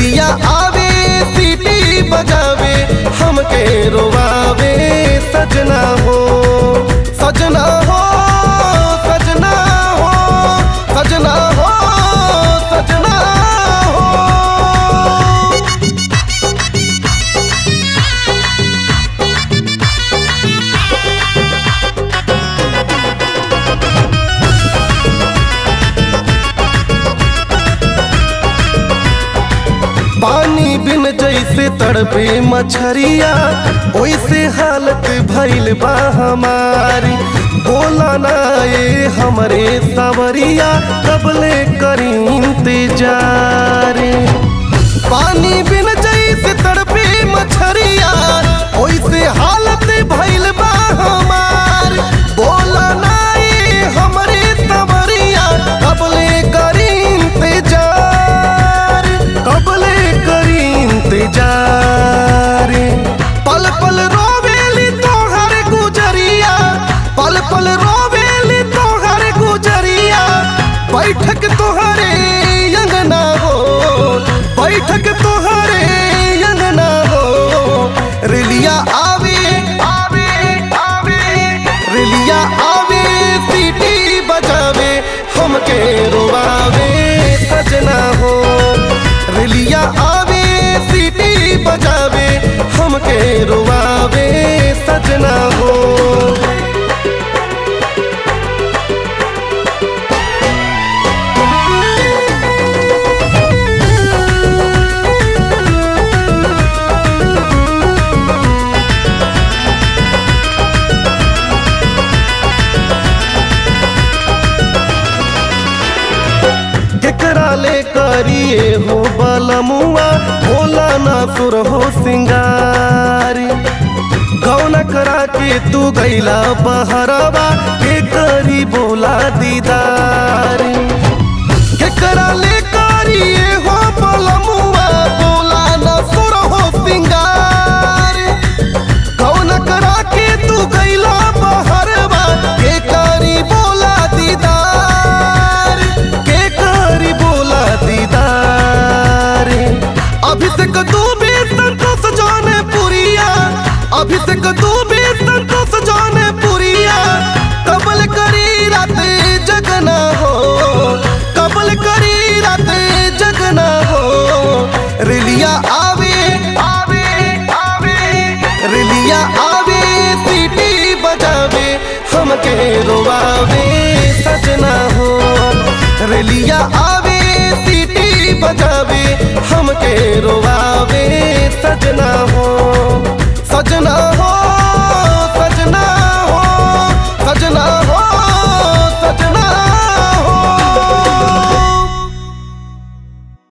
रेलिया आवे सीटी बजावे हमके रोवावे सजना हो सजना हो सजना हो सजना हो सजना हो पानी बिन जैसे तड़पे मछरिया वैसे हालत भइल बा हमारी बोला ना ये हमरे सावरिया कबले करी इंतजार पानी बिन जैसे तड़पे मछरिया वैसे हालत भइल बा हमार बोला ना ये हमरे सावरिया कबले करी इंतजार कबले करी इंतजार पल पल रोवेली तोहर गुजरिया पल पल रोवेली तोहर गुजरिया बैठक तोहरे अंगना हो बैठक तोहरे अंगना हो रेलिया आवे आवे आवे रेलिया आवे सीटी बजावे हमके रोवावे सजना हो रेलिया आवे सीटी बजावे हमके रोवावे सजना हो केकरा ले करिए हो बलमुआ भोला ना सुर हो सिंगारी गौना करा के तू गैला बहरवा के करी बोला दीदार